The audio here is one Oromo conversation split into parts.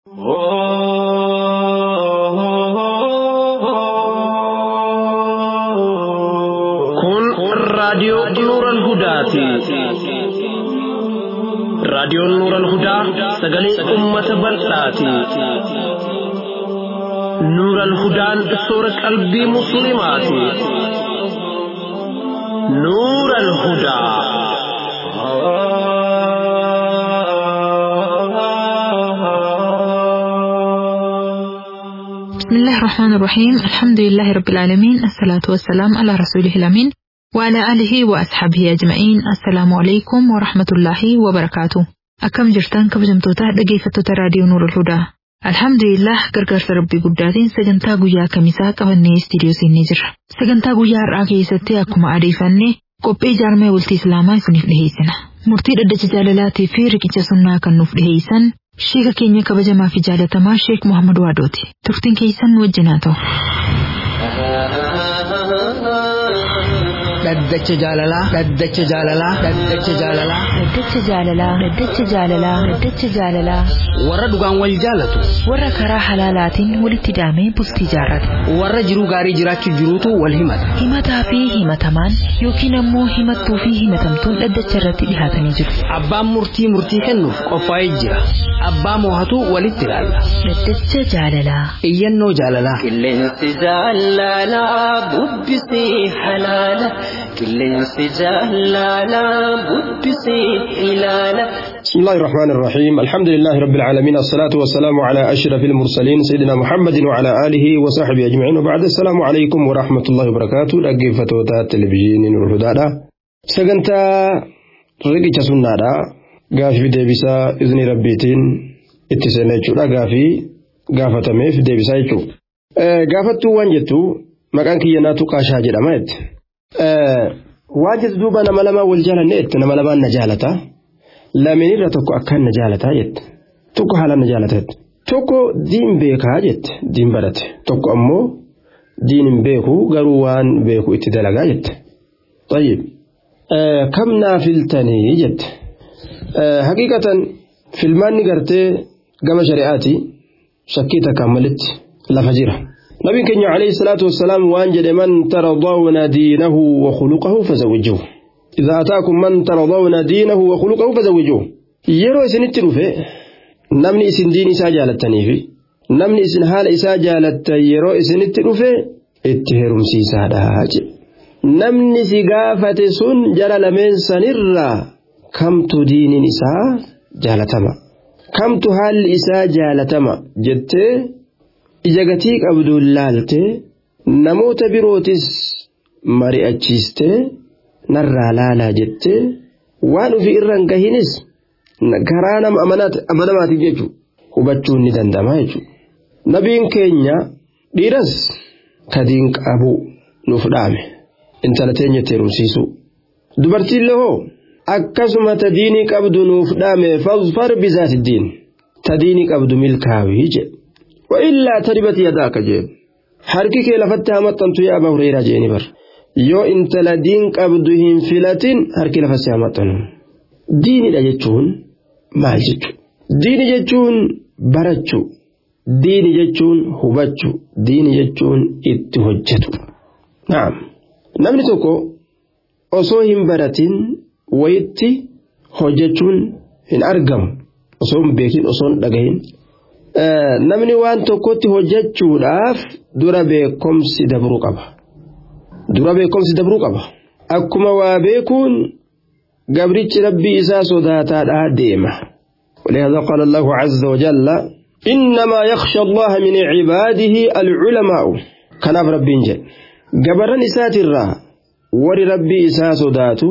Kun raadiyoo Nuuran Hudaati. Raadiyoon Nuuran Hudaa sagalee uummata bal'aati. Nuuran Hudaan soora qalbii Musliimaati. Nuuran Hudaa. بسم الله الرحمن الرحيم الحمد لله رب العالمين الصلاة والسلام على رسوله الأمين وعلى آله وأصحابه أجمعين السلام عليكم ورحمة الله وبركاته أكم جرتان كبجمتوتا dhaggeeffattoota raadiyoo Nuur al-Hudaa. Alhamdulillah gargaarsa rabbii guddaatiin sagantaa guyyaa kamisaa qabannee istiidiyoo siinii jirra. Sagantaa guyyaa har'aa keessatti akkuma adeeffannee qophii jaarmee bultii Islaamaa isiniif dhiheessina. Murtii dhaddacha jaalalaatii fi riqicha sunnaa kan nuuf dhiheessan Sheeka keenya kabajamaa fi jaalatamaa Sheek Muhammad Waadooti. Turtiin keessan nu wajjin haa ta'u. Dhaddacha jaalalaa. Dhaddacha jaalalaa. Dhaddacha jaalalaa. Dhaddacha jaalalaa. Dhaddacha jaalalaa. Dhaddacha jaalalaa. Warra dhugaan wal jaalatu. Warra karaa halaalaatiin walitti daamee bultii jaarrate. Warra jiruu gaarii jiraachuu jiruutu wal himata. Himataa fi himatamaan yookiin ammoo himattuu fi himatamtuun dhaddacha irratti dhihaatanii jiru. Abbaan murtii murtii kennuuf qophaa'ee jira. Abbaa moohatu walitti ilaalla. Dhaddacha jaalalaa. Iyyannoo jaalalaa. Qilleensi jaalalaa bubbisee halaala. Qilleensi jaalalaa bubbisee ilaala. بسم الله الرحمن الرحيم الحمد لله رب العالمين الصلاة والسلام على أشرف المرسلين سيدنا محمد وعلى آله وصحبه أجمعين وبعد السلام عليكم ورحمة الله وبركاته أجيب فتوتا التلفزيون والهدى سجنتا رقيت سنة قافي ديبسا إذن ربيتين اتسنة جودا قافي قافة ميف ديبسا يجو قافتو وانجتو مكان كي يناتو قاشا جرامات واجد دوبا نما لما والجالة نيت نما لما نجالتا lameen irra tokko akkaan na jaalataa jette tokko haalaan na jaalataa tokko diin beekaa jette diin barate tokko ammoo diin hin beeku garuu waan beeku itti dalagaa jette tayyib kam naa filtanii jette haqiiqatan filmaanni gartee gama shari'aati shakkii takkaan malitti lafa jira nabiin keenya alayhi salaatu wassalaam waan jedhe man taradawna diinahu wa khuluqahu fazawwijuhu إذا أتاكم من ترضون دينه وخلقه فزوجوه يرو إسن التروفة نمني إسن دين إسا جالتني في نمني إسن حال إسا جالت يرو إسن التروفة اتهرم سيسا دهاج نمني سقافة سن جلال من سنرى كم دين إسا جالتما كم حال إسا جالتما جدت إجاقتيك أبدو اللالت نموت بروتس مرئتشيستي narraa laalaa jettee waan ofii irraan gahinis karaa nama amanamaatiif jechuudha hubachuun ni danda'ama jechuudha. Nabiin keenya dhiiras kadiin qabu nuuf dhaame intala teenya itti heerumsiisu. Dubartiillee hoo akkasuma tadiinii qabdu nuuf dhaame fazfar bizaati diin tadiinii qabdu milkaawii jedhe. Wa'illaa taribati yadaaka jedhe. Harki kee lafatti hamaxxantu yaa abaa hureyraa jedheni bara. yoo intala diin qabdu hin filatin harki lafa si hamaxanu diinidha jechuun maal jechuudha diini jechuun barachuu diini jechuun hubachuu diini jechuun itti hojjetu naam namni tokko osoo hin baratin wayitti hojjechuun hin argamu osoo hin beekin osoo hin dhagahin namni waan tokkotti hojjechuudhaaf dura beekomsi dabruu qaba. dura beekomsi dabruu qaba akkuma waa beekuun gabrichi rabbii isaa sodaataadhaa deema ولهذا قال الله عز وجل إنما يخشى الله من عباده العلماء كان ربي جل قبر إسات الرا ور ربي إسا صدات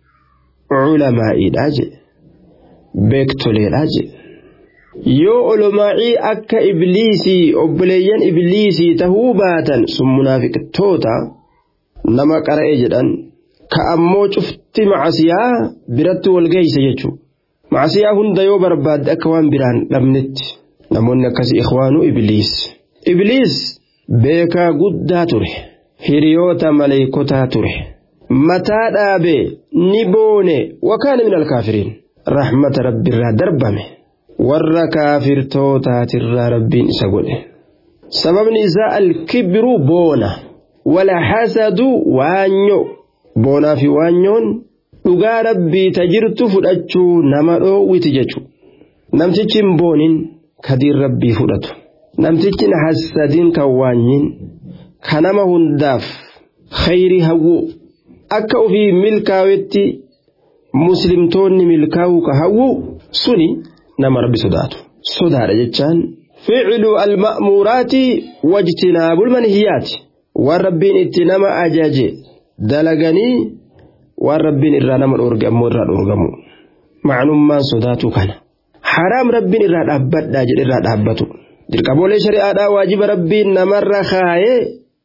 علماء الأجل بيكتولي الأجل yoo olomaa'ii akka ibliisii obboleeyyan ibliisii tahuu baatan sun munaafiqtoota nama qara'e jedhan ka ammoo cufti macasiyaa biratti wal geeysa jechuudha. Macasiyaa hunda yoo barbaadde akka waan biraan dhabnetti namoonni akkasii ikhwaanuu ibliis. Ibliis beekaa guddaa ture hiriyoota maleekotaa ture mataa dhaabee ni boone wakaana min alkaafiriin rahmata rabbiirraa darbame warra kaafirtootaatirraa rabbiin isa godhe sababni isaa alkibiruu boona wala hasadu waanyo boonaa fi waanyoon dhugaa rabbii ta jirtu fudhachuu nama dhoowwiti jechu namtichi hin boonin kadiin rabbii fudhatu namtichi hin hasadin kan waanyin ka nama hundaaf khayrii hawwu akka ofii milkaawetti muslimtoonni milkaa'uu ka hawwu suni nama rabbi sodaatu sodaadha jechaan ficlu alma'muuraati wajtinaabul manhiyaati waan rabbiin itti nama ajaje dalaganii waan rabbiin irraa nama dhoorge ammoo irraa dhoorgamu macnummaan sodaatu kana haraam rabbiin irraa dhaabbadhaa jedhe irraa dhaabbatu dirqamoolee shari'aadhaa waajiba rabbiin namarra kaayee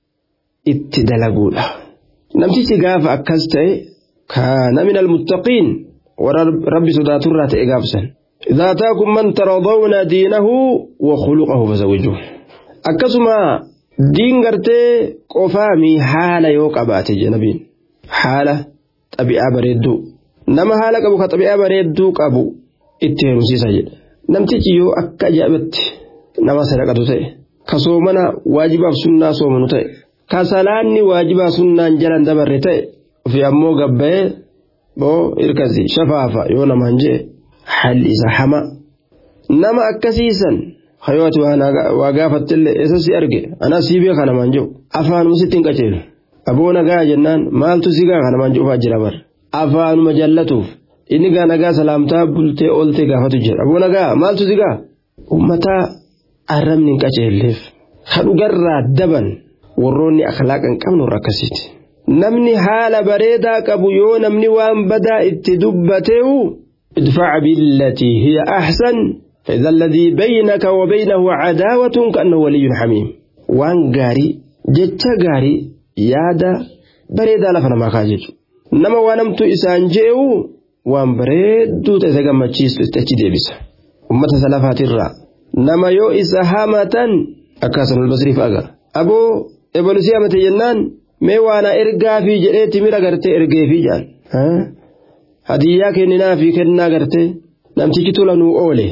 itti dalaguudha namtichi gaafa akkas ta'e kaana min almuttaqiin warra rabbi sodaaturraa ta'e gaafsan إذا أتاكم من ترضون دينه وخلقه فزوجوه أكسما دين قرتي قفامي حالة يوك أباتي جنبين حالة طبيعة بريدو نما حالة قبو كطبيعة بريدو قبو اتهنو سيسا جد نمتيجي يو أكا جابت نما سرقة تي كسومنا واجبا سنة سومنو تي كسلاني واجبا سنة جلن دبر تي في أمو قبه بو إركزي شفافة يونا منجي haalli isaa hama nama akkasiisan hayooti waa gaafattillee eessa si arge anaa sii beeka namaan jiru afaanuma sitti hin qaceelu aboo nagaa jennaan maaltu si gaa kanamaan jiru jira bar afaanuma jallatuuf inni gaa nagaa salaamtaa bultee ooltee gaafatu jira aboo nagaa maaltu si gaa ummataa arrabni hin qaceelleef kadhugarraa daban warroonni akhlaaqa hin qabne warra akkasiiti namni haala bareedaa qabu yoo namni waan badaa itti dubbateewu ادفع بالتي هي أحسن فإذا الذي بينك وبينه عداوة كأنه ولي حميم وان غاري جتا غاري يادا بريدا لفنا ما خاجج نما وانمت إسان جيو وان بريدو تتغمى تشيس تتجي بس أمة سلافات الرا نما يو إسهامة أكاسن البصري فأغا أبو إبن سيامة جنان مي وانا إرقا في جريتي ميرا غرتي إرقا في جان ها hadiyyaa kenninaa fi kennaa gartee namtichi tola nuu oole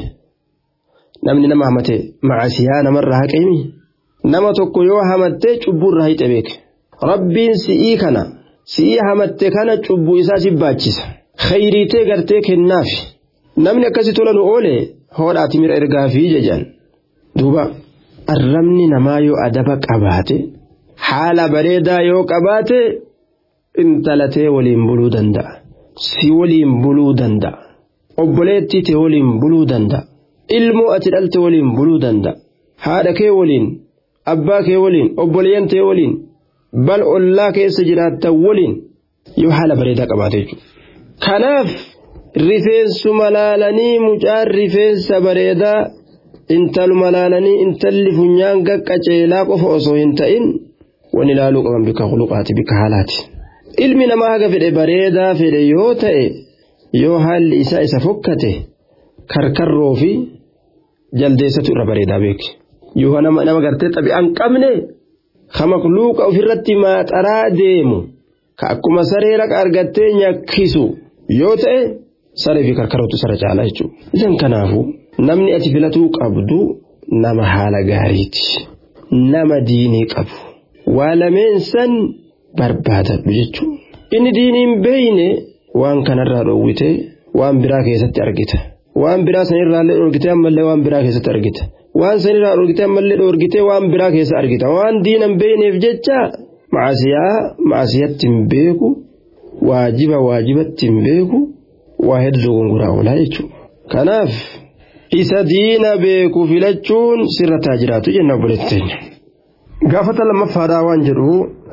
namni nama hamate macasiyaa namarraa haqeemi nama tokko yoo hamattee cubburraa hixe beeke rabbiin si'ii kana si'ii hamatte kana cubbuu isaa si baachisa khayriitee gartee kennaafi namni akkasi tola nu oole hoodhaati mira ergaa fi jejaan duuba arrabni namaa yoo adaba qabaate haala bareedaa yoo qabaate intalatee waliin buluu danda'a. si waliin buluu danda'a. Obboleettii ta'e waliin buluu danda'a. Ilmoo ati dhalte waliin buluu danda'a. Haadha kee waliin, abbaa kee waliin, obboleeyyan ta'e waliin, bal ollaa keessa jiraattan waliin yoo haala bareedaa qabaate jechuudha. Kanaaf rifeensuma laalanii mucaan rifeensa bareedaa intaluma laalanii intalli funyaan qaqqaceelaa qofa osoo hin ta'in wani ilaaluu qaban bika khuluqaati bika haalaati. ilmi namaa haga fedhe bareedaa fedhe yoo ta'e yoo haalli isaa isa fokkate karkarroo fi jaldeessatu irra bareedaa beeki yoo nama nama gartee xabi'aan qabne ka makluuqa ofirratti maaxaraa deemu ka akkuma saree raqa argattee nyakkisu yoo ta'e saree fi karkarrootu sara caalaa jechuudha. Isan kanaafu namni ati filatuu qabdu nama haala gaariiti nama diinii qabu waa lameen san barbaadadhu jechuudha. Inni diiniin beeyne waan kanarraa dhoowwite waan biraa keessatti argita. Waan biraa sanirraallee dhoorgitee ammallee waan biraa keessatti argita. Waan sanirraa dhoorgitee ammallee dhoorgitee waan biraa keessa argita. Waan diinan beeyneef jecha macasiyaa macasiyatti hin beeku waajiba waajibatti hin beeku waa hedduu gongoraa oolaa jechuudha. Kanaaf isa diina beeku filachuun sirra taa jiraatu jenna obboleetti teenya. gaafata lammaffaadhaa waan jedhu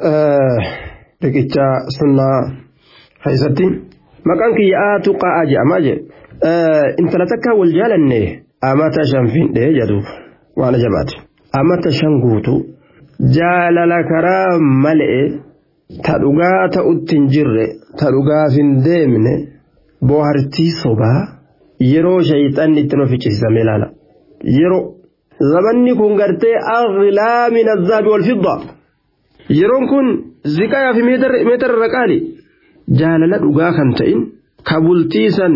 riqicha sunnaa keessatti maqaan kiyyaa tuqaa jedhamaa jedhe intala takka wal jaalanne amata shan findhee jedhu waan ajabaate amata shan guutu jaalala karaa malee ta dhugaa ta'utti hin jirre ta dhugaaf hin deemne boohartii sobaa yeroo shayxanni itti nu ficcisiisame ilaala yeroo zamanni kun gartee aghlaa min azaabi wal fidda yeroon kun ziqayaa fi meetara irra qaali jaalala dhugaa kan ta'in ka bultiisan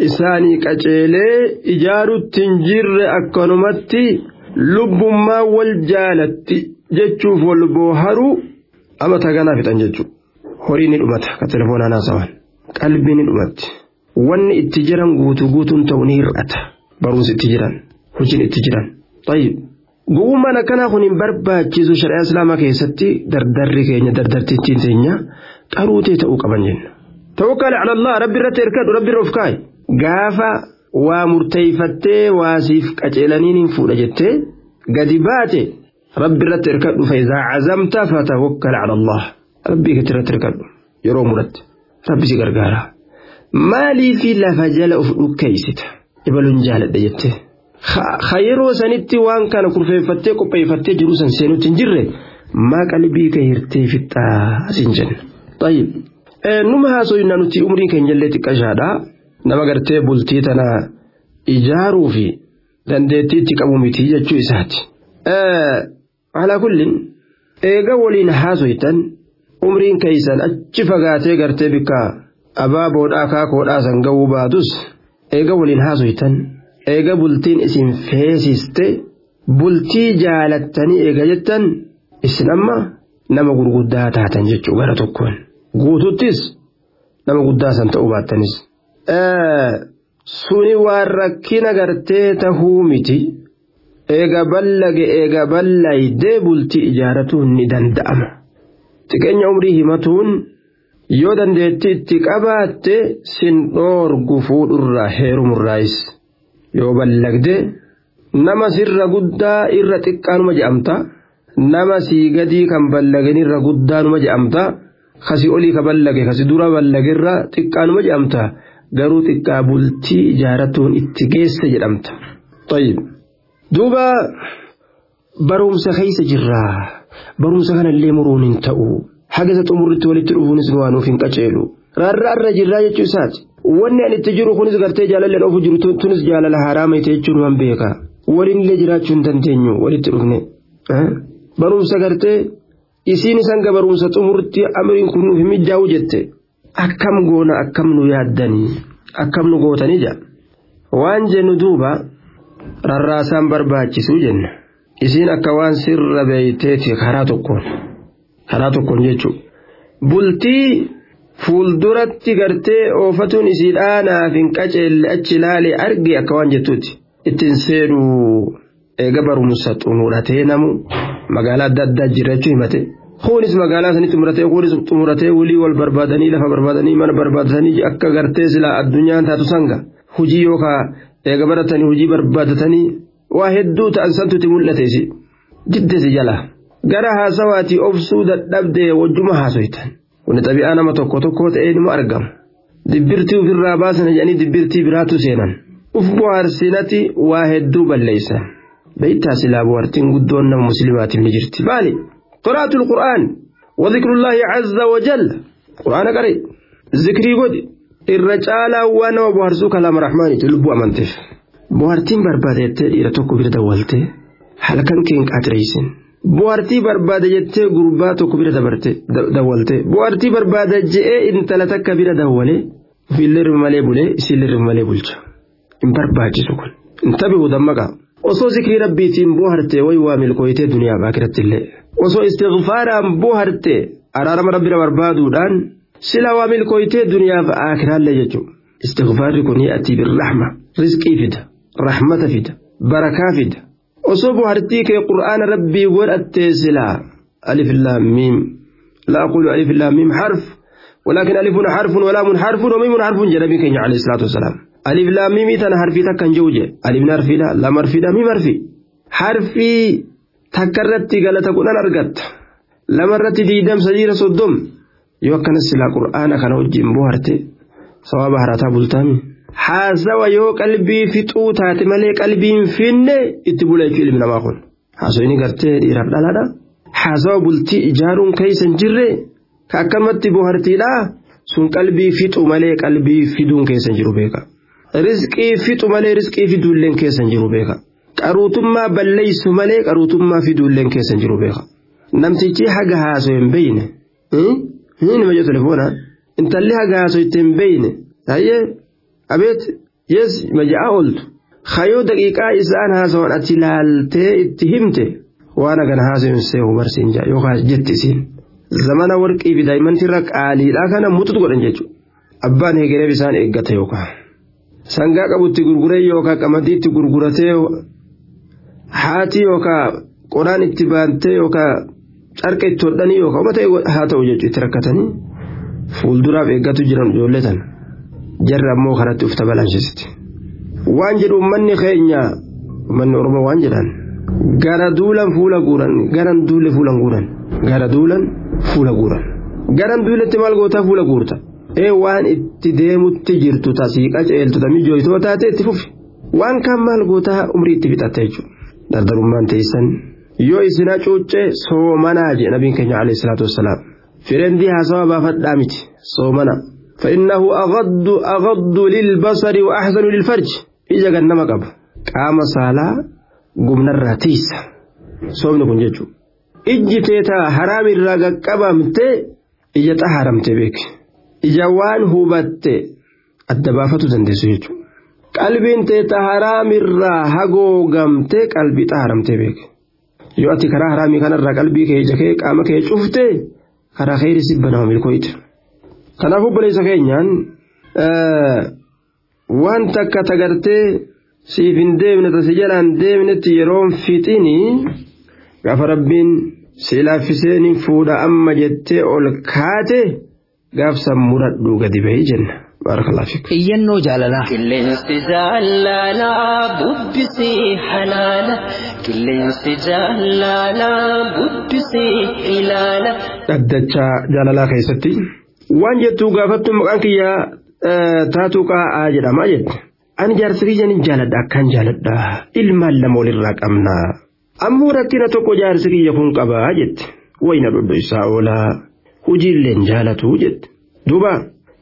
isaanii qaceelee ijaarutti hin jirre akkanumatti lubbummaa wal jaalatti jechuuf wal booharuu amata ganaa fixan jechuudha. Horii ni dhumata ka telefoonaan haasawan qalbii ni dhumatti wanni itti jiran guutuu guutuun ta'u ni hir'ata barumsi itti jiran hojiin itti jiran. Gowwummaan akkanaa kun hin barbaachisu shari'aa islaamaa keessatti dardarri keenya dardartittiin teenya qaruutee ta'uu qaban jenna. Tawakkal ala Allah rabbi irratti hirkadhu rabbi irra of kaa'i. Gaafa waa murteeyfattee waasiif qaceelaniin hin fuudha jettee gadi baate rabbi irratti hirkadhu fayyizaa cazamta fatawakkal ala Allah. Rabbii keetti irratti hirkadhu yeroo muratte rabbi si gargaara. Maaliif lafa jala of dhukkeessita? Ibaluun jaaladha jettee. Ha yeroo sanitti waan kana kurfeeffattee qopheeffattee jiru san seenutti hin jirre maa qalbii kee hirtee fixxaa asin jenna. Tayyib. Numa haasofnaa nuti umriin keenya illee xiqqashaadha. Nama gartee bultii tana ijaaruu fi dandeettii itti qabu miti jechuu isaati. Alaa kullin eega waliin haasoftan umriin keessan achi fagaatee gartee bikka abaaboodhaa kaakoodhaa san ga'uu baatus eega waliin haasoftan. eega bultiin isin feesiste bultii jaalattanii eega jettan isin amma nama gurguddaa taatan jechuu gara tokkoon guututtis nama guddaa san ta'uu baattanis. Suni waan rakkina gartee tahuu miti eega ballage eega ballaydee bultii ijaaratuun ni danda'ama. Xiqqeenya umrii himatuun yoo dandeettii itti qabaatte sin dhoorgu fuudhurraa heerumurraayis. yoo ballagde nama sirra guddaa irra xiqqaanuma je'amta nama sii gadii kan ballagen irra guddaanuma je'amta kasi olii ka ballage kasi dura ballagerra xiqqaanuma je'amta garuu xiqqaa bultii ijaaratuun itti geesse jedhamta. duuba barumsa keessa jirraa barumsa kanallee muruun hin ta'u haga isa xumurritti walitti dhufuunis nu waanuuf hin qaceelu rarraarra jirraa jechuu isaati. wanni ani itti jiru kunis gartee jaalalleen ofu jiru tunis jaalala haraama ite jechuun waan beeka waliin illee jiraachuu hin dandeenyu walitti dhufne barumsa gartee isiin isan ga barumsa xumurti amriin kun nuuf mijaa'u jette akkam goona akkam nu yaaddanii akkam nu gootanii jaa waan jennu duuba rarraasaan barbaachisuu jenna isiin akka waan sirra beeyteeti karaa tokkoon karaa tokkoon jechuudha bultii. fuulduratti gartee oofatuun isiidhaa naaf hin qaceelle achi ilaalee arge akka waan jettuuti ittiin seenuu eega barumsa xumuratee namu magaalaa adda addaa jiraachuu himate kunis magaalaa sanitti muratee kunis xumuratee walii wal barbaadanii lafa barbaadanii mana barbaadatanii akka gartee silaa addunyaan taatu sanga hujii yookaan eega baratanii hujii barbaadatanii waa hedduu ta'an santuuti mul'ateesi jiddesi jala gara haasawaatii obsuu dadhabdee wajjuma haasoytan. Kuni xabi'aa nama tokko tokko ta'ee nima argama. Dibbirtii ofirraa baasan jedhanii dibbirtii biraatu seenan. Uf bohaarsinati waa hedduu balleessan. Beeytaa silaa bohaartiin guddoon nama musliimaatiif ni jirti. Maali? Quraatul Qur'aan. Wadhikrullaahi Azza wa Jalla. Qur'aana qaree. Zikrii godhi. Irra caalaa waan nama bohaarsuu kalaama rahmaaniiti lubbuu amanteef. Bohaartiin barbaadettee dhiira tokko bira dawwaltee halkan keen qaaxireessin. Bu'aartii barbaada jettee gurbaa tokko bira dabarte dawwalte bu'aartii barbaada je'ee intala takka bira dawwalee ofiillee irra malee bulee isiillee irra malee bulcha hin barbaachisu kun hin tabi'u dammaqa osoo zikrii rabbiitiin bu'aartee wayi waa milkooyitee duniyaa baakiratti illee osoo istighfaaraan bu'aartee araarama rabbira barbaaduudhaan sila waa milkooyitee duniyaaf aakiraallee jechuudha istighfaarri kun ati birrahma rizqii fida rahmata fida barakaa fida. osoo buhartii kee qur'aana rabbii godhattee silaa alif laammiim laa aqulu alif laammiim harf ولكن ألف حرف ولام حرف وميم حرف جنبي كين عليه الصلاة والسلام ألف لام ميم تنا حرفي تكن جوجة ألف نرفي لا لام حرفي لا ميم حرفي حرفي تكررت قال تكون أنا أرقت لما رت دي دم سجير صدم يوكن السلا قرآن كان وجه بوهرتي صواب هراتا بلتامي haasawa yoo qalbii fixuu taate malee qalbiin finne itti bula jechuu ilmi namaa kun haasawni gartee dhiiraaf dhalaadha haasawa bultii ijaaruun keeysan jirre ka akkamatti bohartiidha sun qalbii fixu malee qalbii fiduun keessan jiru beeka rizqii fixu malee rizqii fiduulleen keessan jiru beeka qaruutummaa balleeysu malee qaruutummaa fiduulleen keessan jiru beeka namtichi haga haasoo hin beeyne hin majo telefoona intalli haga haasoo itti hin beeyne tayyee abeet yes maja'aa ooltu hayoo daqiiqaa isaan haasawan ati laaltee itti himte waan agana haasawin seehu barsiin jaa yookaan jetti isiin zamana warqii fi daa'imantirra qaaliidhaa kana mututu godhan jechuudha abbaan hegereef isaan eeggata yookaan sangaa qabutti gurguree yookaan qamadii itti gurguratee haati yookaan qoraan itti baantee yookaan carqa itti hodhanii yookaan uummata haa ta'u jechuudha itti rakkatanii fuulduraaf eeggatu jiran ijoollee tan jarri ammoo karatti ufta balaanshisitti. waan jedhu uummanni keenya uummanni oromoo waan jedhan gara duulan fuula guuran garan duule fuulan guuran gara duulan fuula guuran garan duuletti maal gootaa fuula guurta ee waan itti deemutti jirtu tasiiqa ceeltu tamijooytoo taate itti fufi waan kaan maal gootaa umrii itti fixatta jechuudha dardarummaan teessan yoo isinaa cuuccee soomanaa jedhe nabiin keenya alayhi salaatu wassalaam firendii haasawaa baafadhaa miti soomana فإنه أغض أغض للبصر وأحسن للفرج ija gannama qaba qaama saalaa gumnarraa tiisa soomni kun jechuudha ijji teetaa haraamirraa qaqqabamte ija xaharamte beeke ija waan hubatte adda baafatu dandeessu jechuudha qalbiin teetaa haraamirraa hagoogamte qalbii xaharamte beeke yoo ati karaa haraamii kanarraa qalbii kee ija kee qaama kee cufte karaa kheyri sibbanama milkooyte kanaaf obboleessa keenyaan waan takka tagartee siif hin deemne tasi jalaan deemnetti yeroon fixini gaafa rabbiin si laaffisee ni fuudha amma jettee ol kaate gaafsan muradhuu gadi bahii jenna baarakalaa fiik. Iyyannoo jaalalaa. Qilleensi jaalalaa bubbisii halaala. Qilleensi jaalalaa bubbisii ilaala. Dhaddachaa jaalalaa keessatti waan jettuu gaafattu maqaan kiyyaa taatuu qaa'aa jedhama jette ani jaarsa kiyyan jaaladha akkaan jaaladha ilmaan lama walirraa qabna ammoo rakkina tokko jaarsi kiyya kun qabaa jette wayna dhodho isaa oolaa hojiilleen jaalatu jette duuba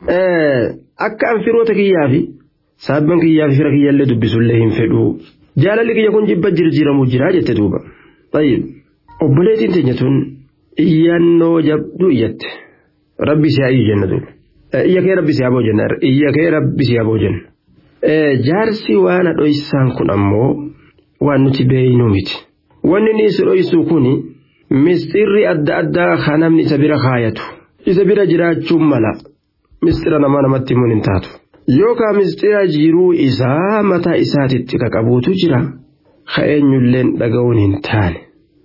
akka an firoota kiyyaa fi saabban kiyyaa fi fira kiyyallee dubbisullee hin fedhu jaalalli kiyya kun jibba jirjiiramuu jira jette duuba tayyib obboleettiin teenya tun iyyannoo jabduu iyyatte rabbi si hayyu jenna duuba. iyya kee rabbi si haa boojenna iyya kee rabbi si haa boojenna jaarsi waan dhoysaan kun ammoo waan nuti beeynu miti wanni inni isa dhoysuu kun misxirri adda addaa kan namni isa bira kaayatu isa bira jiraachuun mala misxira namaa namatti himuun hin taatu yookaan misxira jiruu isaa mataa isaatitti qaqabuutu jira ka eenyulleen dhaga'uun hin taane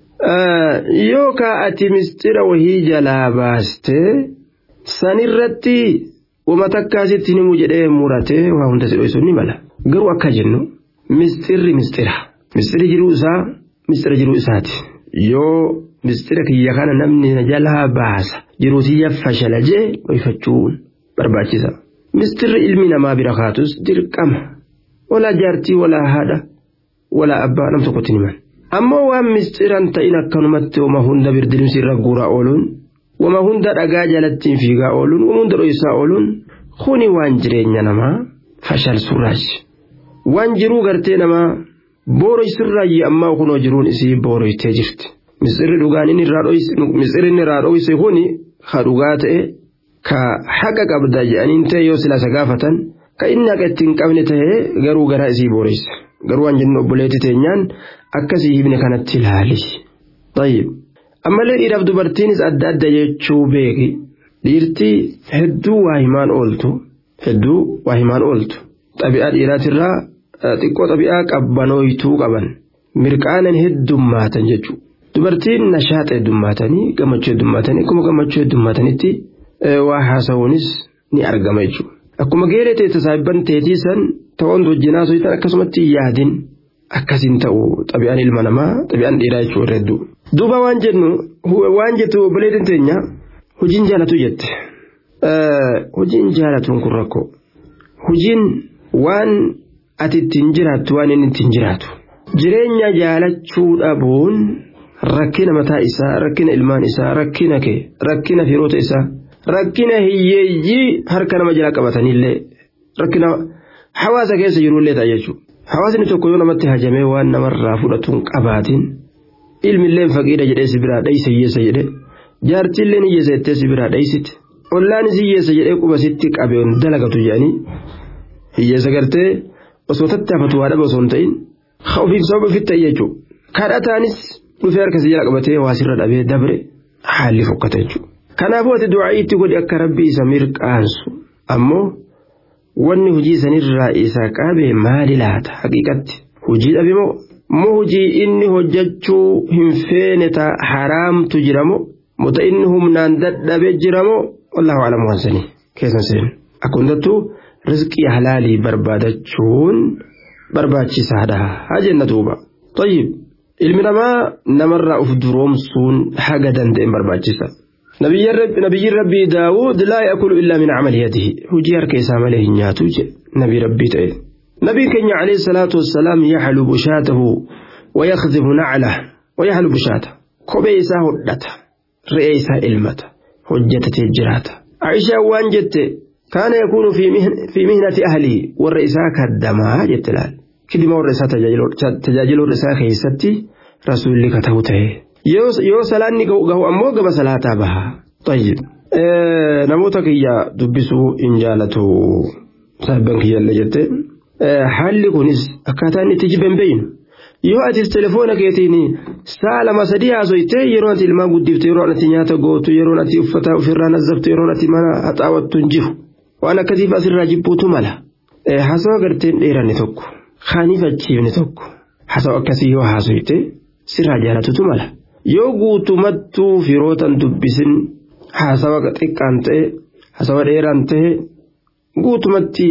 yookaan ati misxira wahii jalaa baastee sanirratti wama takkaasitti himu jedhee muratee waa hunda si dhoysuun ni mala garuu akka jennu misxirri misxira misxirri jiruu isaa misxira jiruu isaati yoo misxira kiyya kana namni na jalaa baasa jiruutiyya fashala jee dhoyfachuun barbaachisa misxirri ilmi namaa bira kaatus dirqama walaa jaartii walaa haadha walaa abbaa nam tokkotti himan ammoo waan misxiran ta'in akkanumatti wama hunda birdilimsi irra guuraa ooluun wama hunda dhagaa jalattiin fiigaa ooluun wama hunda dhoysaa ooluun kuni waan jireenya namaa fashalsurraaji waan jiruu gartee namaa booroysurraayi ammaa kunoo jiruun isii booroytee jirti misirri dhugaan inni irraa dhoyse kuni ka dhugaa ta'e ka haqa qabda jedhaniin ta'e yoo silasa gaafatan ka inni haqa ittiin qabne ta'e garuu garaa isii booreysa garuu waan jennu obboleetti teenyaan akkasii hibne kanatti ilaali. طيب ammallee dhiiraaf dubartiinis adda adda jechuu beeki dhiirtii hedduu waa himaan ooltu hedduu waa himaan ooltu xabi'aa dhiiraatirraa xiqqoo xabi'aa qabbanooytuu qaban mirqaanan heddummaatan jechuudha dubartiin nashaaxa heddummaatanii gammachuu heddummaatanii akkuma gammachuu heddummaatanitti waa haasa'uunis ni argama jechuudha akkuma geeree ta'e tasaabban teetii san ta'oon wajjinaa soyitan akkasumatti yaadin akkasiin ta'u xabi'aan ilma namaa xabi'aan dhiiraa jechuudha hedduu. duuba waan jennu waan jettu obboleettiin teenya hojiin jaalatu jette hojiin jaalatuun kun rakkoo hojiin waan ati ittiin jiraattu waan inni ittiin jiraatu jireenya jaalachuu dhabuun rakkina mataa isaa rakkina ilmaan isaa rakkina kee rakkina firoota isaa rakkina hiyyeeyyii harka nama jala qabatanillee rakkina hawaasa keessa jirullee ta'a jechuudha hawaasni tokko yoo namatti hajamee waan namarraa fudhatuun qabaatiin. ilmilleen faqiidha jedhee si biraa dhaysa hiyyeessa jedhe jaartilleen hiyyeessa jettee si biraa dhaysite ollaan si hiyyeessa jedhee quba sitti qabeon dalagatu jedhanii hiyyeessa gartee osoo tattaafatu waa dhabe osoo hin ta'in ofiif sababa ofitti ta'e jechuudha. Kadhataanis dhufee harka si jala qabatee waa sirra dhabee dabre haalli fokkata jechuudha. Kanaafuu ati du'aa itti godhi akka rabbi isa mirqaansu ammoo wanni hojii sanirraa isa qabe maali laata haqiiqatti hojii dhabe moo moo hojii inni hojjechuu hin feene ta haraamtu jiramoo mota inni humnaan dadhabe jiramoo wallahu alamu wansanii keessan seenu akka hundattuu rizqii halaalii barbaadachuun barbaachisaadha haa jenna duuba tayyib ilmi namaa namarraa uf duroomsuun haga danda'een barbaachisa nabiyyi rabbii daawud laa yakulu illaa min camali yadihi hujii harka isaa malee hin nyaatu jedhe nabii rabbii ta'e نبي كenya عليه الصلاة والسلام يحلب شاته ويخذف نعله ويحلب شاته كوبي إسا هدته رئي إسا إلمته هجته جراته عائشة وان جت كان يكون في مهن في مهنة أهله والرئيسا كدما جت لال كدما والرئيسا تجاجل الرئيسا خيستي رسول لك توته يو يو سلاني قهو أمو قبا صلاة بها طيب اه نموتك يا دبسو إن جالته سابنك يلا جت haalli kunis akkaataa inni itti jiban beeynu yoo atis telefoona keetiin sa'a lama sadii haasoytee yeroo ati ilmaa guddifte yeroo ati nyaata gootu yeroo ati uffata ofirraa nazzaftu yeroo ati mana haxaawattu hin jiru waan akkasiif asirraa jibbuutu mala haasawa garteen dheeranne tokko kaanifachiifne tokko haasawa akkasii yoo haasoyte sirraa jaalatutu mala yoo guutumattuu firootan dubbisin haasawa xiqqaan ta'e haasawa dheeraan ta'e guutumatti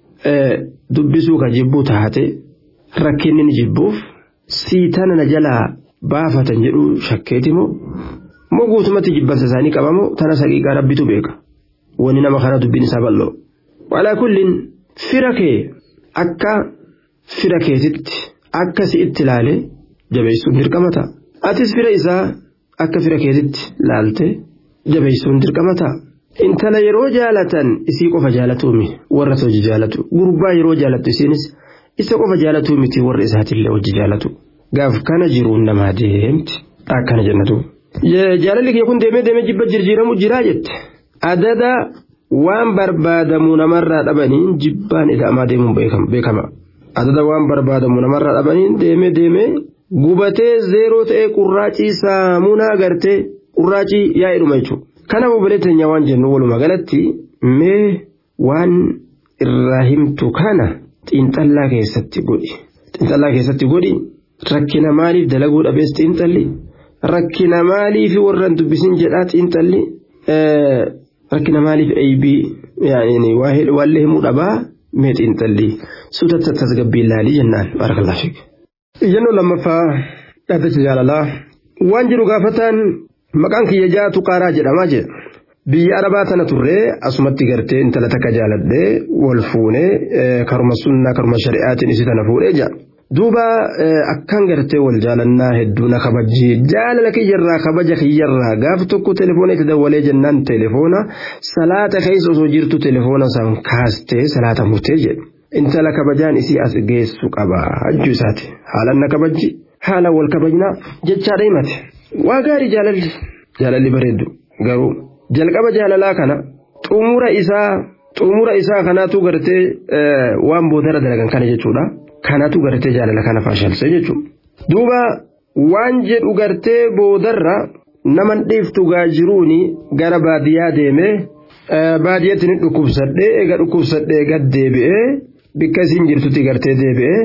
dubbisuu ka jibbuu taate rakkinni ni jibbuuf siitana na jalaa baafatan jedhu shakkeeti moo moo guutumatti jibbansa isaanii qabamoo tana saqiiqaa rabbitu beeka wani nama kana dubbiin isaa bal'oo walaa kullin fira kee akka fira keetitti akka si itti ilaale jabeessuun dirqama ta'a atis fira isaa akka fira keetitti laalte jabeessuun dirqama ta'a. intala yeroo jaalatan isii qofa jaalatuumi warra isa hojii jaalatu gurbaa yeroo jaalattu isiinis isa qofa jaalatuu miti warra isaatillee hojii jaalatu gaaf kana jiruun namaa deemti akkana jennatu. jaalalli kee kun deemee deemee jibba jijjiiramu jiraa jette adada waan barbaadamu namarraa dhabaniin jibbaan ida'amaa deemuun beekama adada waan barbaadamu namarraa dhabaniin deemee deemee gubatee zeeroo ta'ee qurraacii saamunaa gartee qurraacii yaa'edhuma jechuudha. kanaaf obboleetteenya waan jennu walumaa galatti mee waan irraa himtu kana xiinxallaa keessatti godhi xiinxallaa keessatti godhi rakkina maaliif dalaguu dhabees xiinxalli rakkina maaliif warraan dubbisin jedhaa xiinxalli rakkina maaliif eeybii waallee himuu dhabaa mee xiinxalli suutatti tasgabbii ilaalii jennaan barakalaa fiik. Iyyannoo lammaffaa dhaabbata jaalalaa waan jiru gaafataan maqaan kiyya jaatu qaaraa jedhamaa jedha biyya arabaa tana turree asumatti gartee intala takka jaaladhee wal fuunee karuma sunnaa karuma shari'aatiin isi tana fuudhee jaa duuba akkan gartee wal jaalannaa hedduu na kabajji jaalala kiyyarraa kabaja kiyyarraa gaaf tokko telefoona itti dawwalee jennaan telefoona salaata keessa osoo jirtu telefoona san kaastee salaata murtee jedhu intala kabajaan isii as geessu qaba hajju isaati haalan na kabajji haala wal kabajnaa jechaadha himate. waa gaarii jaalalli jaalalli bareeddu garuu jalqaba jaalalaa kana xumura isaa xumura isaa kanaatu gartee waan boodara dalagan kana jechuudha kanatu gartee jaalala kana faashalse jechuudha duuba waan jedhu gartee boodarra naman dhiiftu gaa jiruuni gara baadiyyaa deemee baadiyyatti ni dhukkubsadhee eega dhukkubsadhee gad deebi'ee bikka isiin jirtutti gartee deebi'ee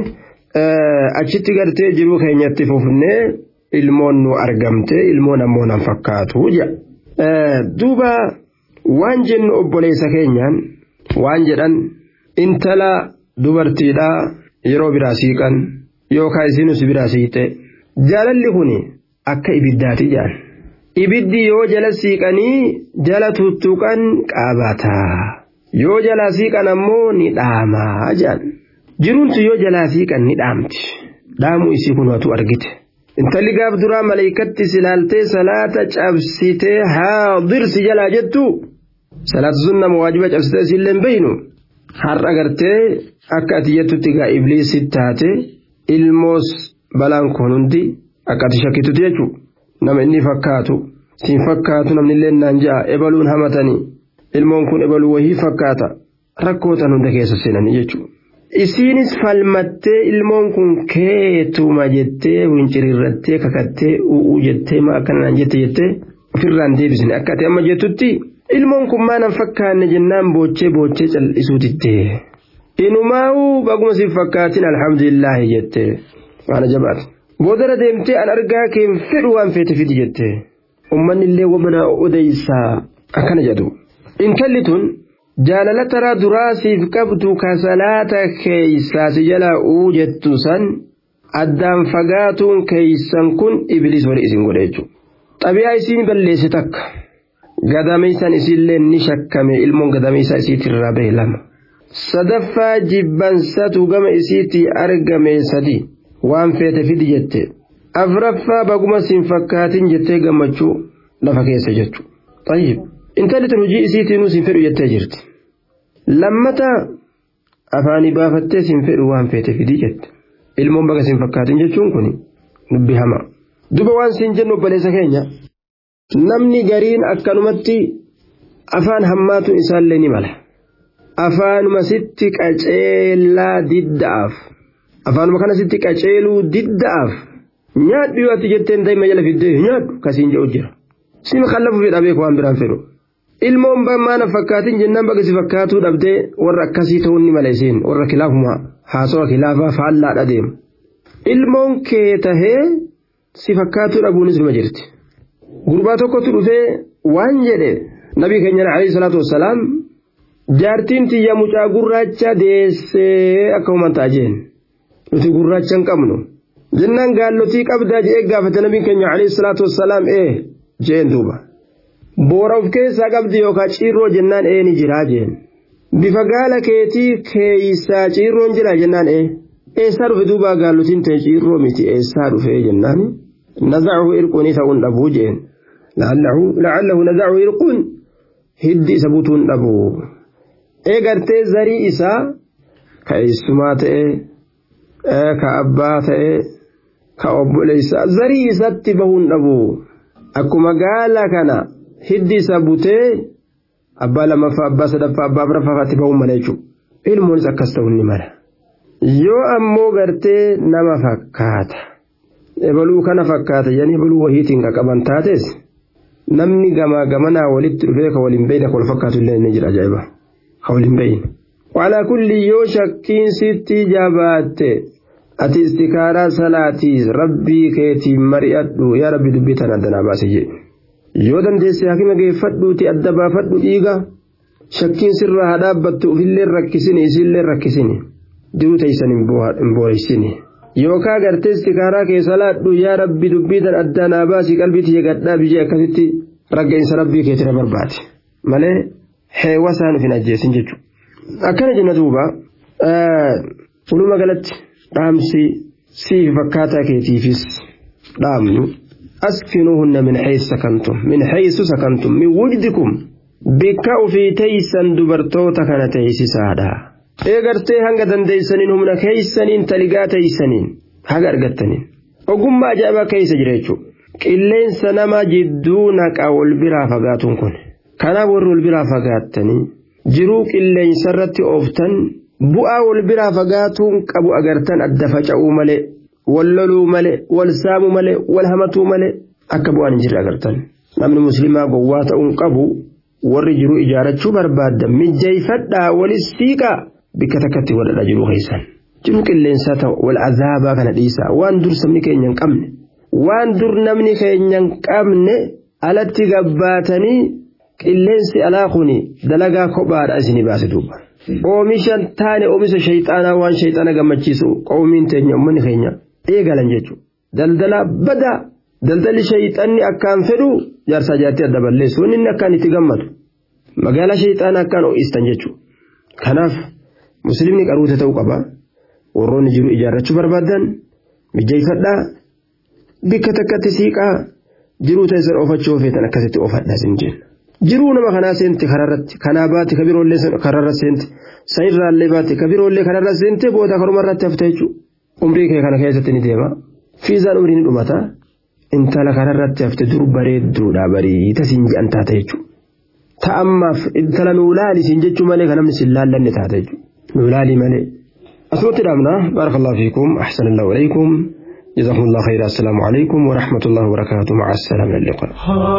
achitti gartee jiruu keenyatti fufnee ilmoon nu argamte ilmoon ammoo nan fakkaatu jedha duuba waan jennu obboleessa keenyaan waan jedhan intala dubartiidhaa yeroo biraa siiqan yookaan isinus biraa siiqxe jaalalli kun akka ibiddaati jedhan ibiddi yoo jala siiqanii jala tuttuqan qaabataa yoo jala siiqan ammoo ni dhaamaa jedhan jiruuntu yoo jalaa siiqan ni dhaamti dhaamuu isii kun watu argite. intalli gaaf duraa maleeykatti silaaltee salaata cabsitee haadirsi jalaa jettu salaata sunna waajiba cabsitee isillee hin beeynu har'a gartee akka ati jettutti gaa ibliisi taate ilmoos balaan kun hundi akka ati shakkitutti jechuudha nama inni fakkaatu siin fakkaatu namni illee naan ja'a ebaluun hamatanii ilmoon kun ebaluu wahii fakkaata rakkootan hunda keessa seenanii jechuudha isiinis falmattee ilmoon kun keetuma jettee wincirirrattee kakattee u'uu jettee ma akkanaan jette jettee ofirraan deebisne akka ati amma jettutti ilmoon kun maanan fakkaanne jennaan boochee boochee cal'isuutitte inumaa'uu baguma siif fakkaatin alhamdulillaahi jette waan jabaat boodara deemtee an argaa keen fedhu waan feete fidi jette ummanni illee wamana odeysaa akkana jedhu intalli tun jaalala taraa duraa siif qabdu kasalaata keeysaa si jala uu jettu san addaan fagaatuun keeysan kun ibliis wali isin godhe jechuudha. xabiyaa isiin balleesse takka gadameessan isiillee ni shakkame ilmoon gadameessaa isiitirraa bahe lama sadaffaa jibbansatu gama isiitii argame sadi waan feete fidi jette afraffaa baguma siin fakkaatin jettee gammachuu lafa keessa jechu tayyib intalli tun hojii isiitiinuu siin fedhu jettee jirti lammata afaanii baafattee siin fedhu waan feete fidi jette ilmoon baga siin fakkaatin jechuun kun dubbi hamaa. duba waan siin jennu obboleessa keenya namni gariin akkanumatti afaan hammaatuun isaallee ni mala afaanuma sitti qaceelaa didda'aaf afaanuma kana sitti qaceeluu didda'aaf nyaadhu yoo ati jetteen daa'ima jala fiddee nyaadhu kasiin jedhu jira sima kallafu fedha beeku waan biraan fedhu ilmoon maana fakkaatin jennaan baga si fakkaatuu dhabdee warra akkasii ta'uun ni mala isiin warra kilaafuma haasawa kilaafaa faallaadha deemu ilmoon kee tahee si fakkaatuu dhabuunis nima jirti gurbaa tokkotu dhufee waan jedhe nabii keenya alayhi salaatu wassalaam jaartiin tiyya mucaa gurraacha deessee akka uumataa jeen nuti gurraacha hin qabnu jennaan gaallotii qabdaa jedhee gaafate nabii keenya alayhi salaatu wassalaam ee jeen duuba boora of keessaa qabdi yookaan ciirroo jennaan ee ni jiraa jeen bifa gaala keetii keeysaa ciirroon jira jennaan ee eessaa dhufe duuba gaallotiin ta'e ciirroo miti eessaa dhufe jennaan nazacahu irquun ta'uun dhabuu jeen la'allahu nazacahu irquun hiddi isa butuun dhabuu eegartee zarii isaa ka eessumaa ta'e ka abbaa ta'e ka obboleessaa zarii isatti bahuun dhabuu akkuma gaala kana hiddi isa butee abbaa lamaffaa abbaa sadaffaa abbaa afuraffaatti bahuun mala jechuudha ilmoonis akkas ta'uun ni mala. yoo ammoo gartee nama fakkaata ebaluu kana fakkaata yani ebaluu wahiitiin qaqqaban taates namni gamaa gamanaa walitti dhufee ka waliin beeyne ka wal fakkaatu illee ni jira ajaa'iba ka waliin beeyne. Walaa kulli yoo shakkiin sitti jabaatte ati istikaaraa salaatii rabbii keetiin mari'adhu yaa rabbi dubbii tana addanaa baase jedhe. Yoo dandeesse hakima geeffadhuuti adda baafadhu dhiiga shakkiin sirraa haa dhaabbattu ofillee rakkisini isillee rakkisini. jiruu teessan hin booreessine yookaan gartee istikaaraa keessa laadhu yaa rabbi dubbiitan adda naa baasii qalbii tiyya gadhaa biyyee akkasitti ragga'insa rabbii keetina barbaade malee heewa isaan hin ajjeesin jechuudha. Akkana jenna duuba walumaa galatti dhaamsi siif fakkaataa keetiifis dhaamnu askinuuhunna min haysu sakantum min haysu sakantum min wujdikum bikka ofii teeysan dubartoota kana teeysisaadha. eegartee hanga dandeeysaniin humna keeysaniin taligaa teeysaniin haga argattaniin ogummaa ajaa'ibaa keeysa jira jechuudha qilleensa nama jidduu naqa wal biraa fagaatuun kun kanaaf warri wal biraa fagaattanii jiruu qilleensa irratti ooftan bu'aa wal biraa fagaatuun qabu agartan adda faca'uu malee wal loluu malee wal saamuu malee wal hamatuu malee akka bu'aan hin jirre agartan namni musliimaa gowwaa ta'uun qabu warri jiruu ijaarachuu barbaadda mijjeeyfadhaa walis siiqaa. bikka takkatti wadhadha jiru keessan jiru qilleensaa ta'u wal azaabaa kana dhiisaa waan dur sabni keenya hin qabne waan dur namni keenya hin qabne alatti gabbaatanii qilleensi alaa kuni dalagaa kophaadha isinii baase duuba. Oomishan taane oomisha shayxaanaa waan shayxaana gammachiisu qoomiin teenya uummanni keenya eegalan jechuudha. Daldala badaa daldalli shayxanni akkaan fedhu jaarsaa jaartii adda balleessu inni akkaan itti gammadu magaalaa shayxaana akkaan ho'istan jechuudha. Kanaaf musliimni qaruuta ta'uu qaba warroonni jiru ijaarrachuu barbaadan mijeeffadhaa bikka takkatti siiqaa jiruu teessan oofachuu feetan akkasitti oofadhaa sin jenna. Jiruu nama kanaa seente kararratti kanaa baate kabiroollee kararra seente sanirraallee baate kabiroollee kararra seente booda karumarratti hafte jechuudha. Umrii kee kana keessatti ni deema. Fiizaan umrii ni dhumata. Intala kararratti hafte dur bareedduudha bariita siin jedhan taate jechuudha. Ta'ammaaf intala nuu laali siin jechuu malee kan namni siin laallanne taate jechuudha. Nuu laali malee. أسمت الأمنة بارك الله فيكم أحسن الله إليكم جزاكم الله خيرا السلام عليكم ورحمة الله وبركاته مع السلامة اللقاء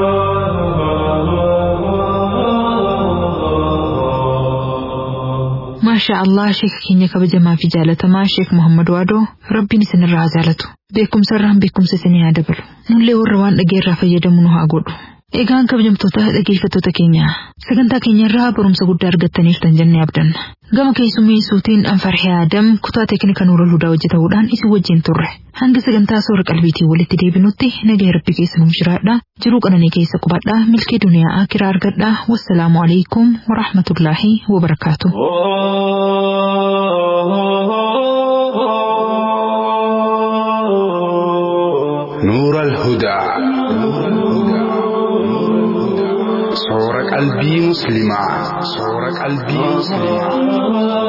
maashaa allah sheeka keenya kabajamaa fi jaalatamaa sheek muhammad waadoo rabbiin isinirraa haa jaalatu beekumsarraan beekumsa isinii haa dabalu nullee warra waan dhageerraa fayyadamu nu haa godhu egaan kabajamtoota dhageeffattoota keenya sagantaa keenyarraa barumsa guddaa argattaniirtan jennee abdanna gama keessummeessuutiin anfarhee aadam kutaa teeknika nuura ludaa hojjetamuudhaan isin wajjin turre hanga sagantaa soora qalbiitiin walitti deebinutti nagaya rabbi keessa nuuf jiraadha jiruu qananii keessa qubadhaa milkee duniyaa akiraa argadhaa wassalaamu alaikum warahmatullaahi wabarakaatu. نور الهدى صور قلبي مسلما صور قلبي مسلما